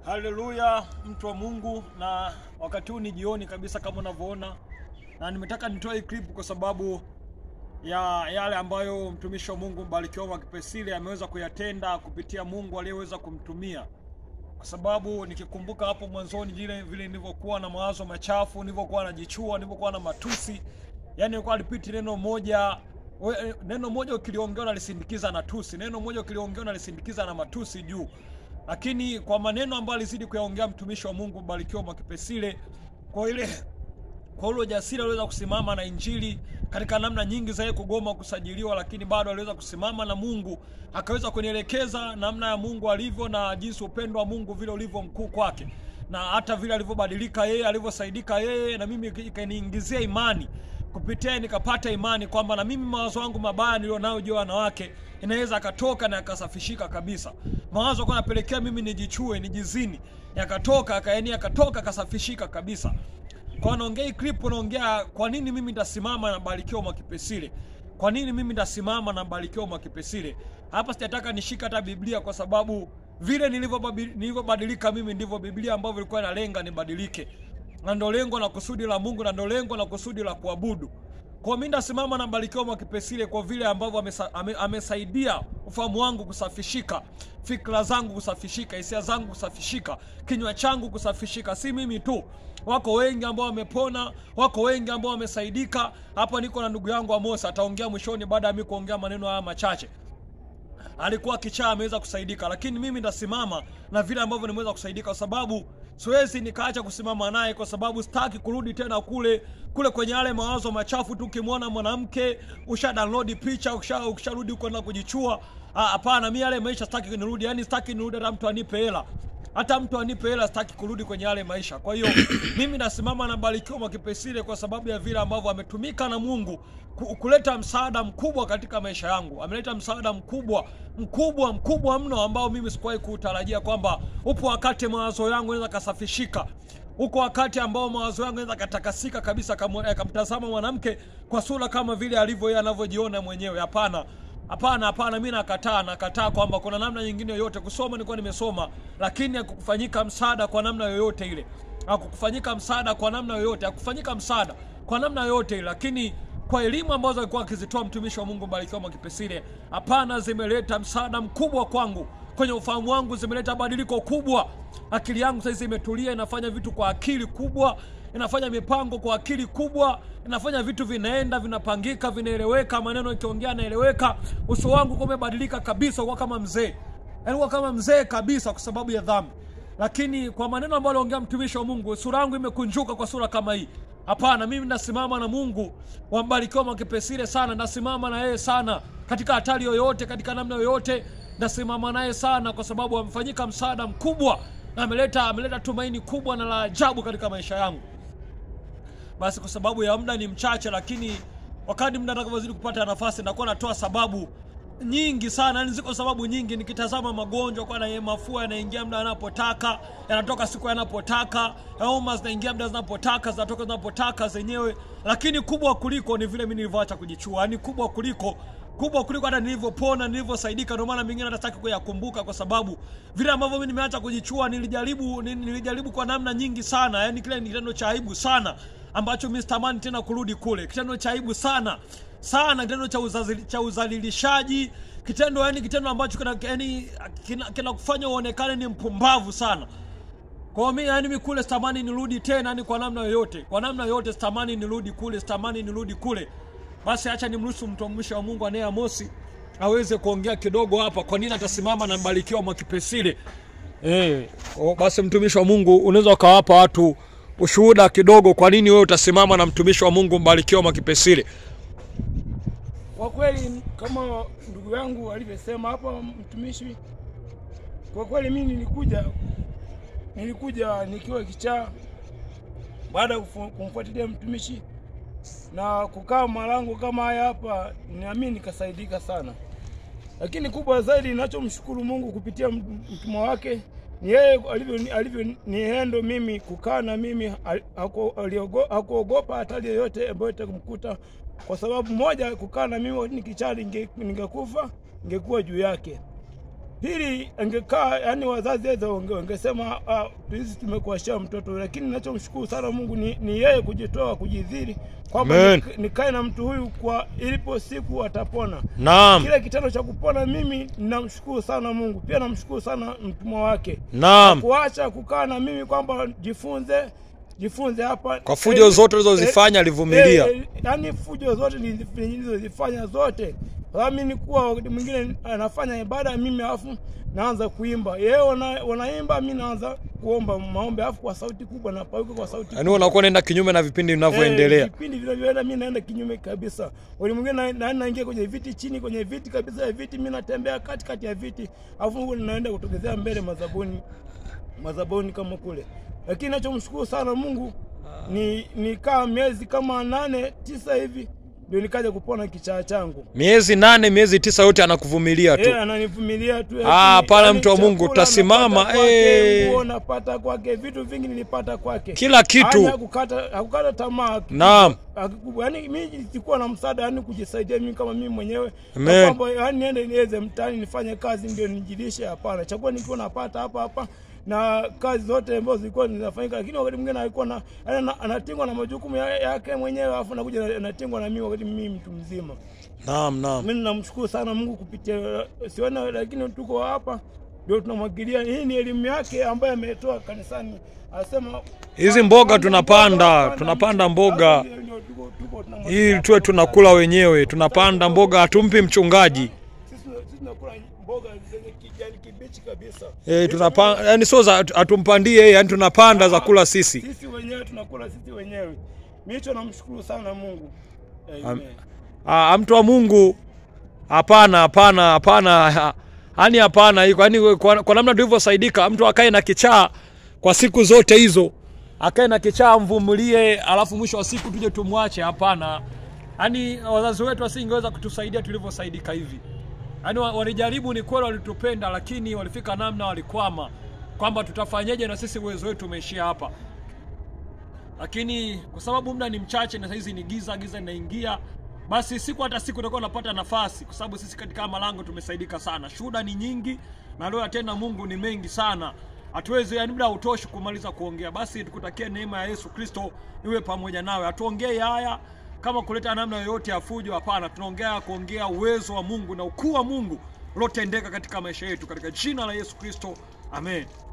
Haleluya, mtu wa Mungu, na wakati huu ni jioni kabisa kama unavyoona, na nimetaka nitoe hii clip kwa sababu ya yale ambayo mtumishi wa Mungu Mbarikiwa Mwakipesile ameweza kuyatenda kupitia Mungu aliyeweza kumtumia, kwa sababu nikikumbuka hapo mwanzoni vile vile nilivyokuwa na mawazo machafu, nilivyokuwa najichua, nilivyokuwa na matusi, yani nilikuwa alipiti neno moja we, neno moja ukiliongea unalisindikiza na tusi, neno moja ukiliongea unalisindikiza na matusi juu lakini kwa maneno ambayo alizidi kuyaongea mtumishi wa Mungu Mbarikiwa Mwakipesile, kwa ile kwa ule ujasiri aliweza kusimama na Injili katika namna nyingi za yeye kugoma kusajiliwa, lakini bado aliweza kusimama na Mungu, akaweza kunielekeza namna ya Mungu alivyo na jinsi upendo wa Mungu vile ulivyo mkuu kwake, na hata vile alivyobadilika yeye, alivyosaidika yeye, na mimi ikaniingizia imani kupitia nikapata imani kwamba na mimi mawazo yangu mabaya nilionayo juu ya wanawake inaweza akatoka na yakasafishika kabisa. Mawazo kwa napelekea mimi nijichue, nijizini, yakatoka akaeni, yakatoka akasafishika kabisa. Kwa naongea hii clip, naongea kwa nini mimi nitasimama na Mbarikiwa Mwakipesile, kwa nini mimi nitasimama na Mbarikiwa Mwakipesile. Hapa sijataka nishika hata Biblia kwa sababu vile nilivyobadilika mimi ndivyo Biblia ambavyo ilikuwa inalenga nibadilike na ndo lengo na kusudi la Mungu na ndo lengo na kusudi la kuabudu. Kwa mimi ndasimama na Mbarikiwa Mwakipesile kwa vile ambavyo amesa, ame, amesaidia ufahamu wangu kusafishika, fikra zangu kusafishika, hisia zangu kusafishika, kinywa changu kusafishika. Si mimi tu, wako wengi ambao wamepona, wako wengi ambao wamesaidika. Hapa niko na ndugu yangu Amos, ataongea mwishoni baada ya mimi kuongea maneno haya machache alikuwa kichaa ameweza kusaidika, lakini mimi ndasimama na vile ambavyo nimeweza kusaidika, kwa sababu siwezi nikaacha kusimama naye, kwa sababu sitaki kurudi tena kule kule kwenye yale mawazo machafu tu. Ukimwona mwanamke usha download picha, ukisha ukisharudi huko na kujichua. Hapana, mimi yale maisha sitaki nirudi, yani sitaki nirudi hata mtu anipe hela hata mtu anipe hela, sitaki kurudi kwenye yale maisha. Kwa hiyo mimi nasimama na Mbarikiwa Mwakipesile kwa sababu ya vile ambavyo ametumika na Mungu kuleta msaada mkubwa katika maisha yangu. Ameleta msaada mkubwa mkubwa mkubwa mno ambao mimi sikuwahi kutarajia kwamba upo wakati mawazo yangu yanaweza kasafishika huko wakati ambao mawazo yangu yanaweza katakasika kabisa, akamtazama mwanamke kwa sura kama vile alivyo yeye anavyojiona mwenyewe. Hapana, Hapana, hapana, mi nakataa, nakataa kwamba kuna namna nyingine yoyote. Kusoma nilikuwa nimesoma, lakini hakukufanyika msaada kwa namna yoyote ile, hakukufanyika msaada kwa namna yoyote, hakufanyika msaada kwa namna yoyote ile, lakini kwa elimu ambazo alikuwa akizitoa mtumishi wa Mungu Mbarikiwa Mwakipesile, hapana, zimeleta msaada mkubwa kwangu kwenye ufahamu wangu, zimeleta badiliko kubwa. Akili yangu sasa imetulia, inafanya vitu kwa akili kubwa, inafanya mipango kwa akili kubwa, inafanya vitu vinaenda, vinapangika, vinaeleweka, maneno ikiongea yanaeleweka. Uso wangu kwa umebadilika kabisa, kwa kama mzee, yaani kwa kama mzee kabisa, kwa sababu ya dhambi. Lakini kwa maneno ambayo aliongea mtumishi wa Mungu, sura yangu imekunjuka kwa sura kama hii. Hapana, mimi nasimama na Mungu wa Mbarikiwa Mwakipesile sana, nasimama na yeye sana katika hatari yoyote, katika namna yoyote, nasimama naye sana kwa sababu amefanyika msaada mkubwa na ameleta ameleta tumaini kubwa na la ajabu katika maisha yangu. Basi kwa sababu ya muda ni mchache, lakini wakati muda atakavyozidi kupata nafasi, nakuwa natoa sababu nyingi sana, yani ziko sababu nyingi. Nikitazama magonjwa kwa na mafua yanaingia muda yanapotaka, yanatoka siku yanapotaka, homa zinaingia muda zinapotaka, zinatoka zinapotaka zenyewe. Lakini kubwa kuliko ni vile mimi nilivyoacha kujichua, yani kubwa kuliko kubwa kuliko hata nilivyopona, nilivyosaidika. Ndio maana mingine hata sitaki kuyakumbuka, kwa sababu vile ambavyo mimi nimeacha kujichua, nilijaribu nilijaribu kwa namna nyingi sana, yani kile ni kitendo cha aibu sana ambacho mimi sitamani tena kurudi kule, kitendo cha aibu sana sana, kitendo cha uzazili, cha uzalilishaji, kitendo yani kitendo ambacho kina yani kinakufanya kina uonekane ni mpumbavu sana. Kwa mimi yani mimi kule sitamani nirudi tena, yani kwa namna yoyote, kwa namna yoyote sitamani nirudi kule, sitamani nirudi kule. Basi acha nimruhusu mtumishi wa Mungu anaye Amosi aweze kuongea kidogo hapa, kwa nini atasimama na Mbarikiwa Mwakipesile. Eh, basi mtumishi wa Mungu unaweza ukawapa watu ushuhuda kidogo, kwa nini wewe utasimama na mtumishi wa Mungu Mbarikiwa Mwakipesile? Kwa kweli kama ndugu yangu alivyosema hapa mtumishi, kwa kweli mimi nilikuja nilikuja nikiwa kichaa, baada ya kumfuatilia mtumishi na kukaa malango kama haya hapa, nami nikasaidika sana. Lakini kubwa zaidi ninachomshukuru Mungu kupitia mtumwa wake ni yeye alivyo alivyonihendo mimi kukaa na mimi, hakuogopa hatari yoyote ambayo itakumkuta, kwa sababu moja, kukaa na mimi nikichali ningekufa, ningekuwa juu yake. Pili, angekaa yani wazazi wetu wange- wangesema ah, sisi tumekuashia mtoto, lakini ninachomshukuru sana Mungu ni, ni yeye kujitoa kujidhiri kwamba Amen. nik- nikae na mtu huyu kwa ilipo siku atapona. Naam. Kile kitendo cha kupona, mimi namshukuru sana Mungu, pia namshukuru sana mtumwa wake Naam. kuacha kukaa na mimi kwamba jifunze jifunze hapa Kwa fujo Eh, zote ulizozifanya alivumilia. eh, eh, yaani fujo zote nilizi- nilizozifanya zote mimi nikuwa wakati mwingine anafanya ibada mimi alafu naanza kuimba yeye wana, wanaimba mi naanza kuomba maombi alafu kwa sauti kubwa na pauka kwa sauti Yaani unakuwa unaenda kinyume na vipindi vinavyoendelea. Eh, vipindi vinavyoenda mi naenda kinyume kabisa. Wali mwingine na- na- naingia kwenye viti chini kwenye viti kabisa ya viti, mi natembea katikati ya viti, alafu Mungu naenda kutokezea mbele madhabuni madhabuni kama kule. Lakini nachomshukuru sana Mungu ni nikaa miezi kama nane tisa hivi ndio nikaja kupona kichaa changu. Miezi nane, miezi tisa yote anakuvumilia tu. Eh, ananivumilia tu. Ah, lakini- pale yaani mtu wa Mungu, chakula utasimama, napata kwake, eh. nguo napata kwake, vitu vingi nilipata kwake. Kila kitu. Yaani hakukata hakukata tamaa. Naam. Akikubwa. Yaani mimi sikuwa na msaada yani kujisaidia mimi kama mimi mwenyewe. Amen. Na Kwamba yani niende niweze mtaani nifanye kazi ndio nijilishe hapana. Chakula nikiwa napata hapa hapa na kazi zote ambazo zilikuwa zinafanyika, lakini wakati mwingine alikuwa na yaani ana- anatingwa na majukumu ya- yake mwenyewe, alafu nakuja na- anatingwa na mimi wakati mimi mtu mzima. Naam, naam. Mimi namshukuru sana Mungu kupitia siona, lakini tuko hapa ndio tunamwagilia. Hii ni elimu yake ambayo ametoa kanisani, anasema Hizi mboga panda tunapanda, panda tunapanda mti. mboga. Hapo ndio- ndio tuko- tuko tunamwagilia. Ili tuwe tunakula wenyewe, tunapanda mboga, hatumpi mchungaji. Sisi sisi tunakula mboga zenye kijani kibichi kabisa. Eh, tunapanda yani sio za hatumpandie yeye, yani tunapanda za kula sisi. Sisi wenyewe tunakula sisi wenyewe. Mimi hicho namshukuru sana Mungu. Amen. Ah, mtu wa Mungu, hapana, hapana, hapana, yani hapana. iko- Yani kwa, kwa namna tulivyosaidika, mtu akae na kichaa kwa siku zote hizo, akae na kichaa, mvumilie, alafu mwisho wa siku tuje tumwache? Hapana. Yani wazazi wetu wasingeweza kutusaidia tulivyosaidika hivi. Yani wa- walijaribu, ni kweli, walitupenda, lakini walifika namna walikwama, kwamba tutafanyeje na sisi uwezo wetu umeishia hapa lakini kwa sababu muda ni mchache na saizi ni giza giza linaingia basi siku hata siku utakuwa unapata nafasi kwa sababu sisi katika haya malango tumesaidika sana shuhuda ni nyingi na leo tena mungu ni mengi sana hatuwezi yani muda hautoshi kumaliza kuongea basi tukutakia neema ya yesu kristo iwe pamoja nawe hatuongei haya kama kuleta namna yoyote ya fujo hapana tunaongea kuongea uwezo wa mungu na ukuu wa mungu uliotendeka katika maisha yetu katika jina la yesu kristo amen